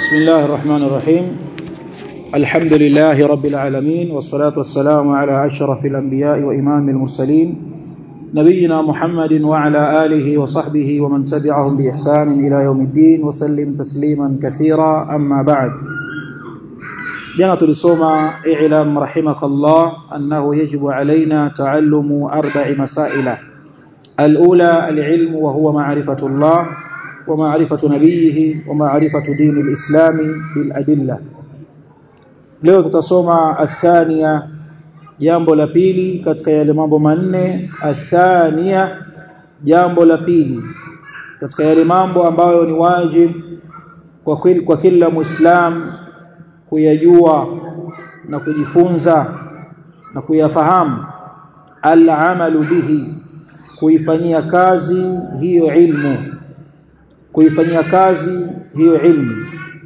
بسم الله الرحمن الرحيم الحمد لله رب العالمين والصلاة والسلام على أشرف الأنبياء وإمام المرسلين نبينا محمد وعلى آله وصحبه ومن تبعهم بإحسان إلى يوم الدين وسلم تسليما كثيرا أما بعد jana tulisoma i'lam rahimakallah annahu yajibu alaina taallumu arba'i masaila al-ula al-ilm wa huwa ma'rifatullah wa ma'rifatu nabiyhi wa ma'rifatu dini al-islam bil adilla leo tutasoma athania jambo la pili katika yale mambo manne athania jambo la pili katika yale mambo ambayo ni wajib kwa kwa kila muislam kuyajua na kujifunza na kuyafahamu al-amalu bihi kuifanyia kazi hiyo ilmu kuifanyia kazi hiyo ilmu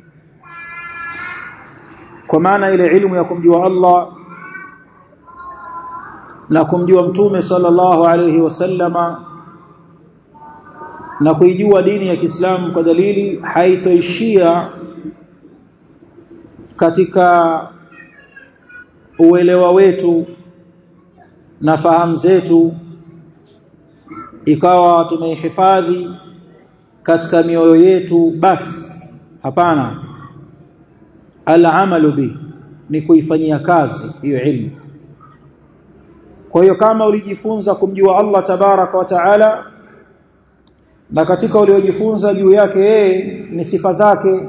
kwa maana ile ilmu ya kumjua Allah na kumjua mtume sallallahu alayhi wasallama na kuijua dini ya Kiislamu kwa dalili haitoishia katika uelewa wetu na fahamu zetu ikawa tumeihifadhi katika mioyo yetu basi hapana al-amalu bi ni kuifanyia kazi hiyo ilmu kwa hiyo kama ulijifunza kumjua Allah tabaraka wa taala na katika uliojifunza juu yake yeye ni sifa zake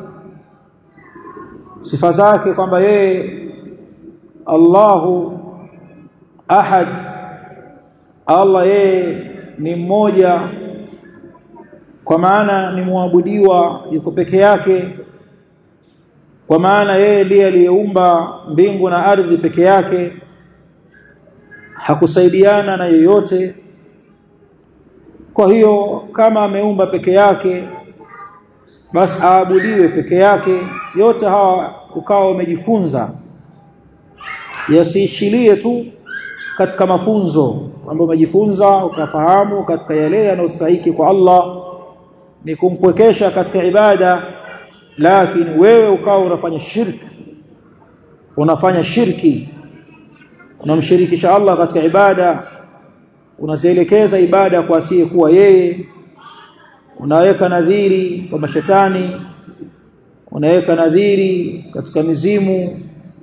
sifa zake kwamba yeye Allahu ahad Allah yeye ni mmoja kwa maana ni muabudiwa yuko peke yake kwa maana yeye ndiye aliyeumba mbingu na ardhi peke yake hakusaidiana na yeyote kwa hiyo kama ameumba peke yake basi aabudiwe peke yake yote hawa ukawa umejifunza yasiishilie tu katika mafunzo ambayo umejifunza ukafahamu katika yale yanayostahiki kwa Allah ni kumpwekesha katika ibada lakini wewe ukawa unafanya shirki unafanya shirki unamshirikisha Allah katika ibada unazielekeza ibada kwa asiye kuwa yeye unaweka nadhiri kwa mashetani unaweka nadhiri katika mizimu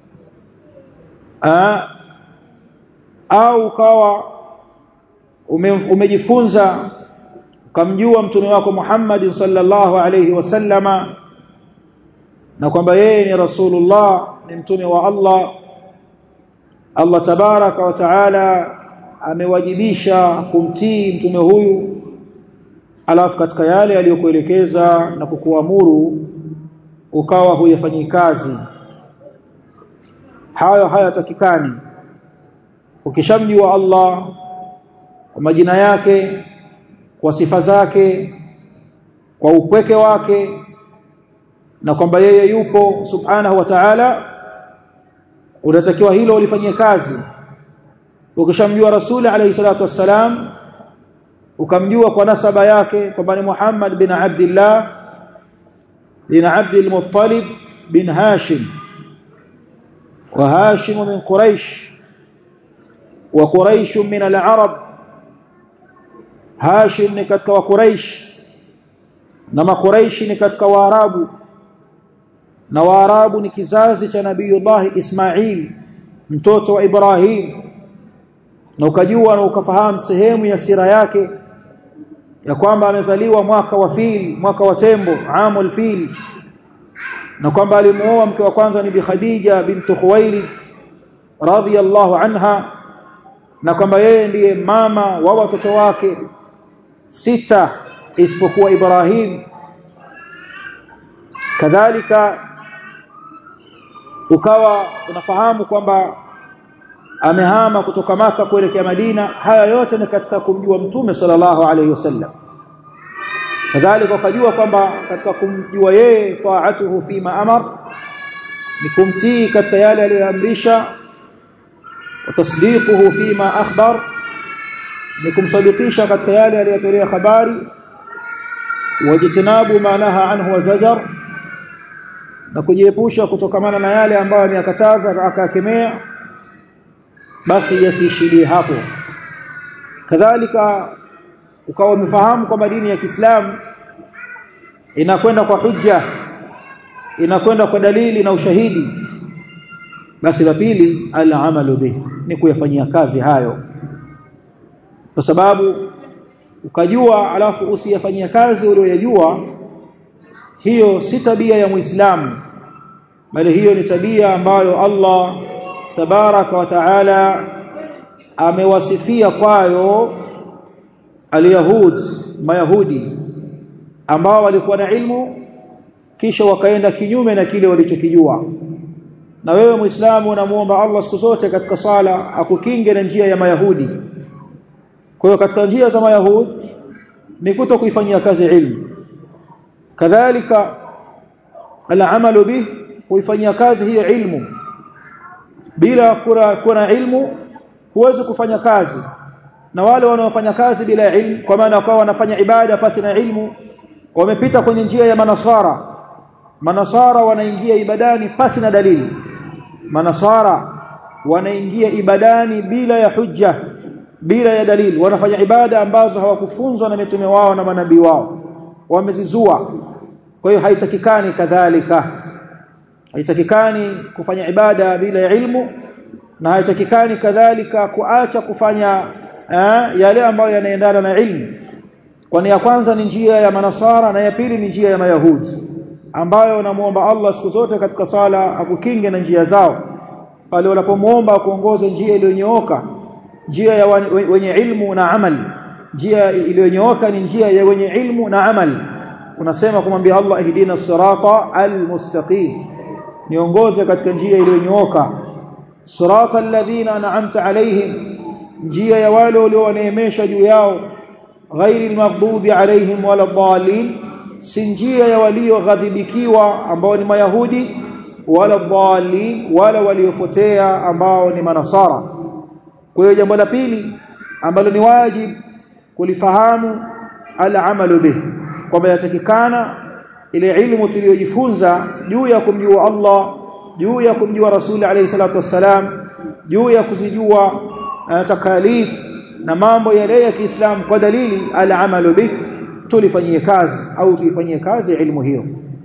Aa, au ukawa ume, umejifunza ukamjua mtume wako Muhammad sallallahu alayhi wasallama na kwamba yeye ni rasulullah ni mtume wa Allah Allah tabaraka wa taala amewajibisha kumtii mtume huyu alafu katika yale aliyokuelekeza na kukuamuru ukawa huyafanyii kazi hayo hayatakikani ukishamjua Allah kwa majina yake kwa sifa zake kwa upweke wake na kwamba yeye yupo subhanahu wa ta'ala unatakiwa hilo ulifanyie kazi ukishamjua rasuli alayhi salatu wassalam ukamjua kwa nasaba yake kwamba ni Muhammad bin Abdullah bin Abdul Muttalib bin Hashim wa Hashim min Quraish wa Quraish min al-Arab Hashim ni katika wa Quraish na Makuraishi ni katika Waarabu na Waarabu ni kizazi cha Nabiiullah Ismail mtoto wa Ibrahim na ukajua na ukafahamu sehemu ya sira yake ya kwamba amezaliwa mwaka wa fil mwaka wa tembo amul fil na kwamba alimuoa mke wa kwanza ni Bi Khadija bintu Khuwailid radhiyallahu anha na kwamba yeye ndiye mama wa watoto wake sita isipokuwa Ibrahim kadhalika ukawa unafahamu kwamba amehama kutoka maka kuelekea Madina haya yote ni katika kumjua mtume sallallahu alayhi wasallam kadhalika ukajua kwamba katika kumjua yeye taatuhu fima amar ni kumtii katika yale aliyoamrisha wa tasdiquhu fima akhbar ni kumsadikisha katika yale aliyotolea habari wajitinabu ma naha anhu wa zajar na kujiepusha kutokamana na yale ambayo ameyakataza na akakemea basi yasiishie hapo kadhalika ukawa umefahamu kwamba dini ya Kiislamu inakwenda kwa hujja inakwenda kwa dalili na ushahidi basi la pili al-amalu bih ni kuyafanyia kazi hayo kwa sababu ukajua alafu usiyafanyia kazi uliyojua hiyo si tabia ya Muislamu bali hiyo ni tabia ambayo Allah tabaraka wa taala amewasifia kwayo alyahud mayahudi ambao walikuwa na ilmu kisha wakaenda kinyume na kile walichokijua na wewe muislamu unamuomba Allah siku zote katika sala akukinge na njia ya mayahudi kwa hiyo katika njia za mayahudi ni kuto kuifanyia kazi ilmu kadhalika al-amalu bih kuifanyia kazi hiyo ilmu bila kuna, kuna ilmu huwezi kufanya kazi na wale wanaofanya kazi bila ilmu kwa maana wakawa wanafanya ibada pasi na ilmu wamepita kwenye njia ya manasara manasara wanaingia ibadani pasi na dalili manasara wanaingia ibadani bila ya hujja bila ya dalili wanafanya ibada ambazo hawakufunzwa na mitume wao na manabii wao wamezizua kwa hiyo haitakikani kadhalika haitakikani kufanya ibada bila ya ilmu na haitakikani kadhalika kuacha kufanya eh, yale ambayo yanaendana na ilmu kwani ya kwanza ni njia ya manasara na ya pili ni njia ya mayahudi ambayo namuomba Allah siku zote katika sala akukinge na njia zao pale unapomuomba kuongoza njia iliyonyooka njia ya wenye ilmu na amali njia iliyonyooka ni njia ya wenye ilmu na amali unasema kumwambia Allah ihdina sirata almustaqim niongoze katika njia iliyonyooka sirata alladhina an'amta alaihim njia ya wale walioneemesha juu yao ghairi almaghdubi alaihim wala dhalin si njia ya walioghadhibikiwa ambao ni mayahudi wala dhalin wala waliopotea ambao ni manasara kwa hiyo jambo la pili ambalo ni wajibu kulifahamu al-amalu bih kwamba yatakikana ile ilmu tuliyojifunza juu ya kumjua Allah juu ya kumjua Rasuli alayhi salatu wassalam juu ya kuzijua uh, takalif na mambo yale ya Kiislamu kwa dalili al-amalu bih tulifanyie kazi au tuifanyie kazi ilmu hiyo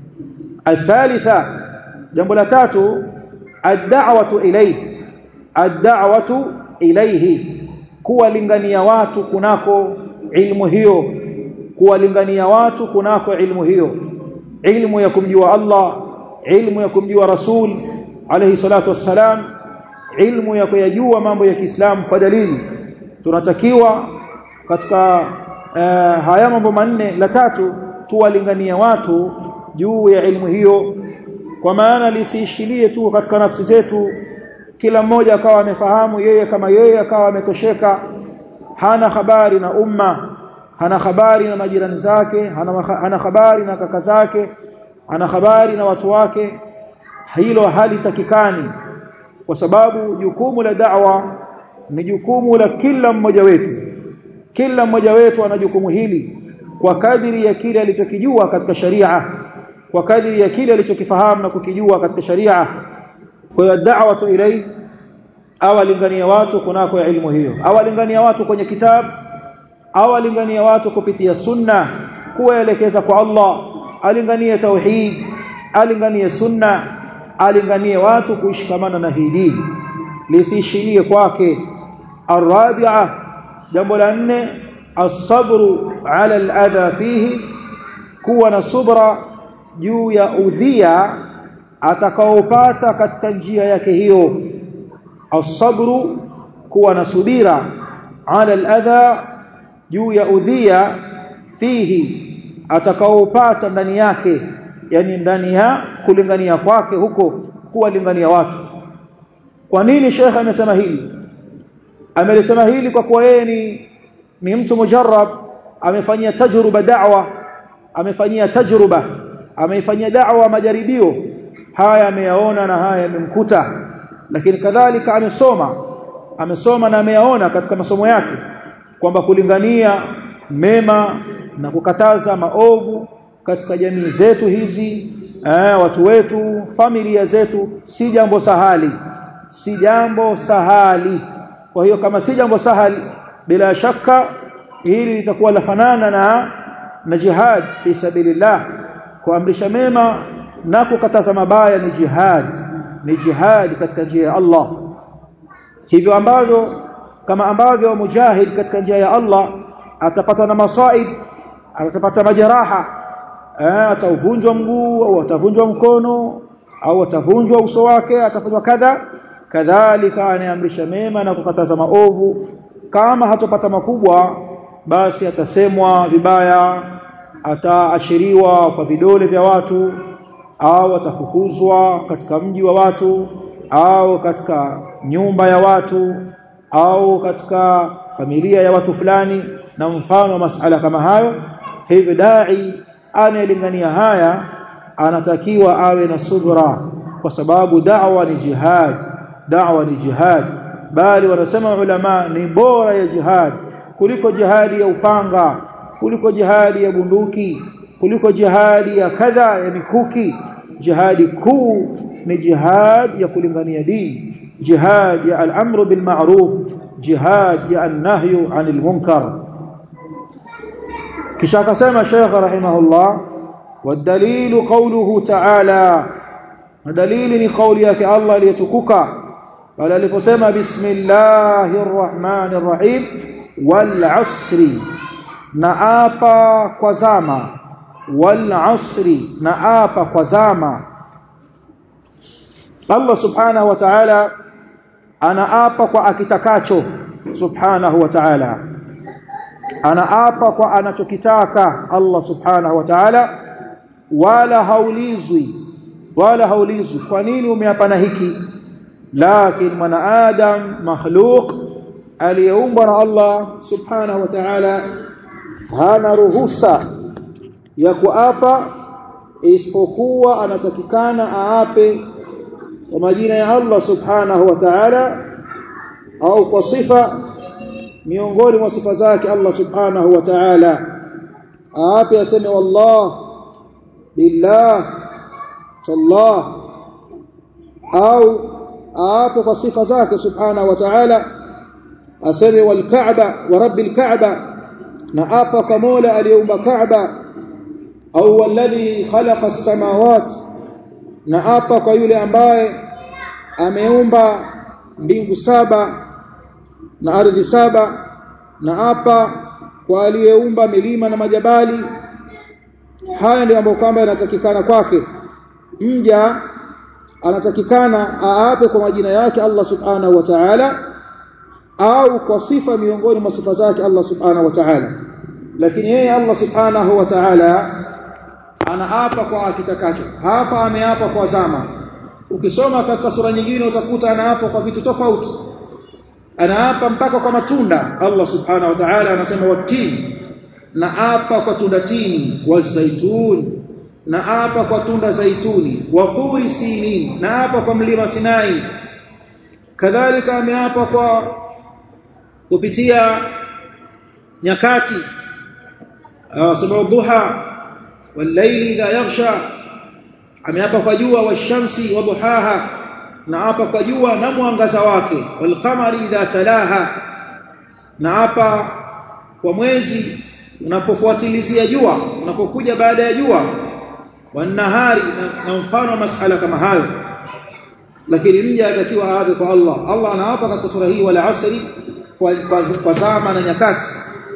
athalitha jambo la tatu ad-da'watu ilayhi ad-da'watu ilayhi kuwalingania watu kunako ilmu hiyo kuwalingania watu kunako ilmu hiyo ilmu ya kumjua Allah ilmu ya kumjua Rasul alayhi salatu wassalam ilmu ya kuyajua mambo ya Kiislamu kwa dalili tunatakiwa katika uh, haya mambo manne la tatu tuwalingania watu juu ya ilmu hiyo kwa maana lisiishilie tu katika nafsi zetu kila mmoja akawa amefahamu yeye kama yeye akawa ametosheka hana habari na umma hana habari na majirani zake hana, hana habari na kaka zake hana habari na watu wake hilo halitakikani kwa sababu jukumu la da'wa ni jukumu la kila mmoja wetu kila mmoja wetu ana jukumu hili kwa kadiri ya kile alichokijua katika sharia kwa kadiri ya kile alichokifahamu na kukijua katika sharia kwa hiyo da'watu ilai awalingania watu kunako ilmu hiyo awalingania watu kwenye kitabu awalingania watu kupitia sunna kuwaelekeza kwa Allah alinganie tauhid alinganie sunna alinganie watu kuishikamana na hii dini lisiishilie kwake arabi'a jambo la nne as-sabru 'ala al-adha fihi kuwa na subra juu ya udhia atakaopata katika njia yake hiyo as-sabru kuwa na subira 'ala al-adha juu ya udhia fihi atakaopata ndani yake yani ndani ya kulingania kwake huko kuwalingania watu kwa nini shekhe amesema hili amelisema hili kwa kuwa yeye ni ni mtu mujarrab amefanyia tajruba da'wa amefanyia tajruba ameifanyia da'wa majaribio haya ameyaona na haya yamemkuta lakini kadhalika amesoma amesoma na ameyaona katika masomo yake kwamba kulingania mema na kukataza maovu katika jamii zetu hizi eh, watu wetu familia zetu si jambo sahali si jambo sahali kwa hiyo kama si jambo sahali bila shaka hili litakuwa lafanana na na jihad fi sabilillah kuamrisha mema na kukataza mabaya ni jihad ni jihad katika njia ya Allah hivyo ambavyo kama ambavyo mujahid katika njia ya Allah atapata na masaib atapata majeraha eh, atavunjwa mguu au atavunjwa mkono au atavunjwa uso wake atafanywa kadha kadhalika anaamrisha mema na kukataza maovu kama hatopata makubwa basi atasemwa vibaya ataashiriwa kwa vidole vya watu au atafukuzwa katika mji wa watu au katika nyumba ya watu au katika familia ya watu fulani na mfano wa masala kama hayo hivyo dai anayelingania haya anatakiwa awe na subra kwa sababu da'wa ni jihad da'wa ni jihad bali wanasema ulama ni bora ya jihad kuliko jihadi ya upanga kuliko jihadi ya bunduki kuliko jihadi ya kadha ya mikuki jihadi kuu ni jihad ya kulingania dini jihad ya al-amru bil ma'ruf jihad ya an-nahyu 'anil munkar kisha akasema Sheikh rahimahullah wadalilu qawluhu ta'ala dalili ni kauli yake Allah aliyetukuka pale aliposema bismillahir rahmanir rahim wal asri na apa kwa zama wal asri na apa kwa zama Allah subhanahu wa ta'ala anaapa kwa akitakacho subhanahu wa ta'ala anaapa kwa anachokitaka Allah subhanahu wa ta'ala wala haulizwi wala haulizwi kwa nini umeapa na hiki lakini mwanadamu makhluq aliyeumbwa na Allah subhanahu wa ta'ala hana ruhusa ya kuapa isipokuwa anatakikana aape kwa majina ya Allah subhanahu wa ta'ala au kwa sifa miongoni mwa sifa zake Allah subhanahu wa ta'ala aape aseme wallah billah tallah au aape kwa sifa zake subhanahu wa ta'ala aseme wal ka'ba wa rabbil ka'ba na apa kwa Mola aliyeumba Kaaba au walladhi khalaqa as-samawat na apa kwa yule ambaye ameumba mbingu saba na ardhi saba na apa kwa aliyeumba milima na majabali haya ndio ambayo kwamba yanatakikana kwake mja anatakikana aape kwa majina yake Allah subhanahu wa ta'ala au kwa sifa miongoni mwa sifa zake Allah subhanahu wa ta'ala lakini yeye Allah subhanahu wa ta'ala anaapa kwa akitakacho hapa ameapa kwa zama ukisoma katika sura nyingine utakuta anaapa kwa vitu tofauti anaapa mpaka kwa matunda Allah subhanahu wa ta'ala anasema watini na apa kwa tunda tini wa zaitun na apa kwa tunda zaituni wa turi sinin na apa kwa mlima Sinai kadhalika ameapa kwa kupitia nyakati sababu duha wal-layli idha yaghsha ameapa kwa jua washamsi wa duhaha na apa kwa jua na mwangaza wake wal-qamari idha talaha na apa kwa mwezi unapofuatilizia jua unapokuja baada ya jua wanahari na, na mfano wa masala kama hayo lakini mja atakiwa aape kwa Allah Allah anaapa katika sura hii wala asri kwa, kwa, kwa zama na nyakati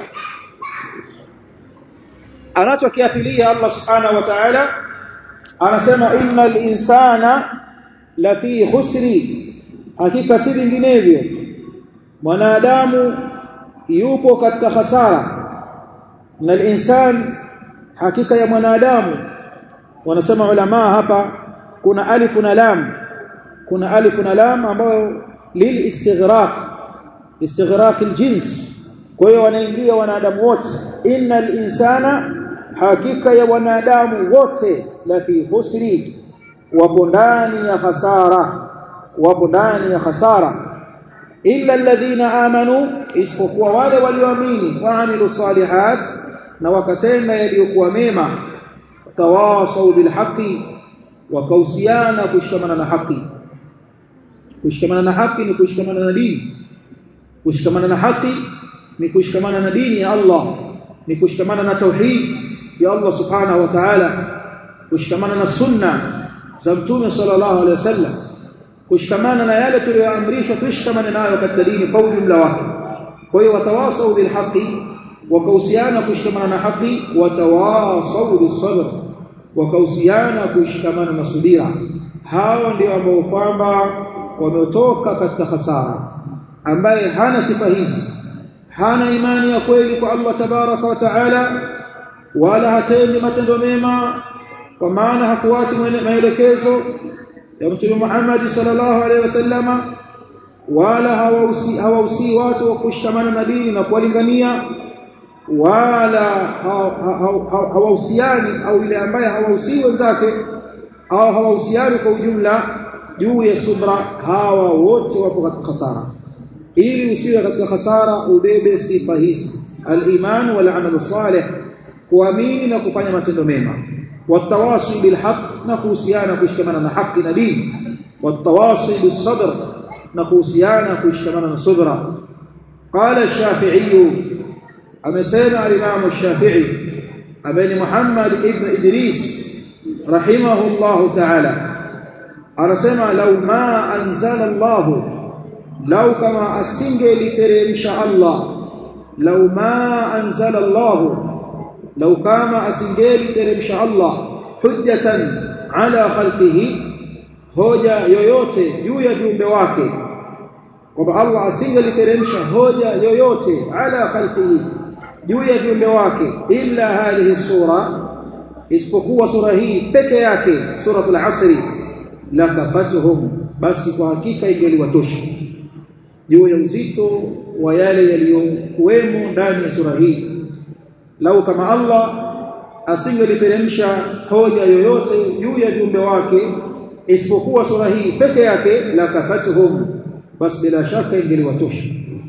anachokiapilia Allah subhanahu wa ta'ala anasema innal insana la fi khusri hakika si vinginevyo mwanadamu yupo katika hasara na insan hakika ya mwanadamu wanasema ulama hapa kuna alifu na lam kuna alifu na lam ambayo lil istighraq istighraq aljins kwa hiyo wanaingia wanadamu wote innal insana hakika ya wanadamu wote la fi husri wapo ndani ya hasara wapo ndani ya hasara illa alladhina amanu isipokuwa wale walioamini waamilu salihat na wakatenda yaliyokuwa mema tawasau bilhaqi wakahusiana kushikamana na haki kushikamana na haki ni kushikamana na dini kushikamana na haki ni kushikamana na dini ya Allah ni kushikamana na tauhid ya Allah subhanahu wa ta'ala kushikamana na sunna za mtume sallallahu alaihi wasallam kushikamana na yale tuliyoamrishwa tushikamane nayo katika dini kwa ujumla wake kwa hiyo watawasau bil haqi wakahusiana kushikamana na haki watawasau bis sabr wakahusiana kushikamana na subira hao ndio ambao kwamba wametoka katika hasara ambaye hana sifa hizi hana imani ya kweli kwa Allah tabaraka wa taala wala hatendi matendo mema kwa maana hafuati maelekezo ya Mtume Muhammad sallallahu alaihi wasallama wala hawausi hawausi watu wa kushikamana na dini na kuwalingania wala hawahusiani au ile ambaye hawahusi wenzake au hawahusiani kwa ujumla juu ya subra hawa wote wapo katika hasara ili usiwe katika hasara ubebe sifa hizi al-iman wal amal salih kuamini na kufanya matendo mema watawasi bil haqq na kuhusiana kushikamana na haki na dini watawasi bis sabr na kuhusiana kushikamana na subra qala ash-shafi'i amesema al-imam ash-shafi'i ameni Muhammad ibn Idris rahimahullahu ta'ala anasema law ma anzala Allah law kama asingeliteremsha Allah law ma anzala Allah law kama asingeliteremsha Allah hujjatan ala khalqihi hoja yoyote juu ya viumbe wake kwamba Allah asingeliteremsha hoja yoyote ala khalqihi juu ya viumbe wake illa hadhihi sura isipokuwa sura hii peke yake suratul asri la kafatuhum basi kwa hakika ingeliwatosha juu ya uzito wa yale yaliyokuwemo ndani ya sura hii lau kama Allah asingeliteremsha hoja yoyote juu ya viumbe wake isipokuwa sura hii peke yake la kafatuhum basi bila shaka ingeliwatosha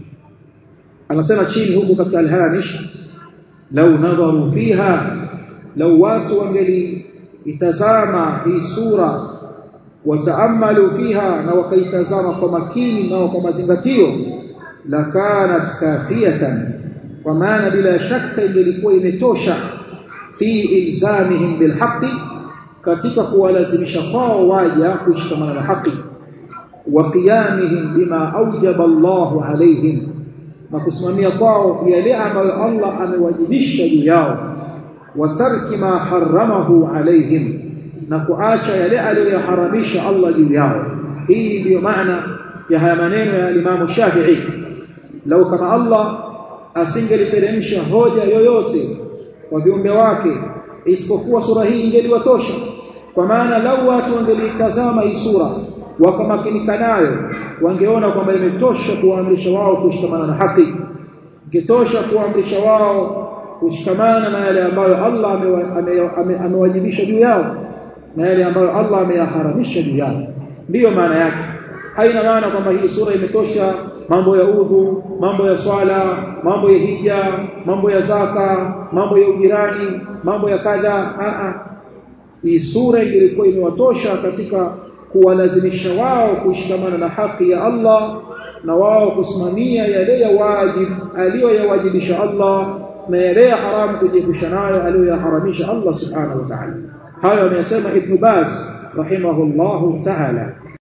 anasema chini huku katika alhamish lau nadharu fiha lau watu wangeli itazama hii sura wataamalu fiha na wakaitazama kwa makini na kwa mazingatio la kanat kafiyatan kwa maana bila shaka ingelikuwa imetosha fi ilzamihim bilhaqi katika kuwalazimisha kwao waja kushikamana na haki wa qiyamihim bima aujaba Allahu alaihim na kusimamia kwao yale ambayo Allah amewajibisha juu yao wa tarki ma haramahu alaihim na kuacha yale aliyoharamisha Allah juu yao hii ndiyo maana ya haya maneno ya Imam Shafi'i lau kama Allah asingeliteremsha hoja yoyote kwa viumbe wake isipokuwa sura hii ingeliwatosha kwa maana lau watu wangelitazama hii sura wakamakinika nayo wangeona kwamba imetosha kuwaamrisha wao kushikamana na haki ikitosha kuwaamrisha wao kushikamana na yale ambayo Allah amewajibisha juu yao na yale ambayo Allah ameyaharamisha juu yao ndiyo maana yake haina maana kwamba hii sura imetosha mambo ya udhu mambo ya swala mambo ya hija mambo ya zaka mambo ya ujirani mambo ya kadha a hii sura ilikuwa imewatosha katika kuwalazimisha wao kushikamana na haki ya Allah na wao kusimamia yale ya wajib aliyoyawajibisha Allah na yale ya haramu kujiepusha nayo aliyoyaharamisha Allah subhanahu wa ta'ala hayo amesema Ibn Baz rahimahullahu ta'ala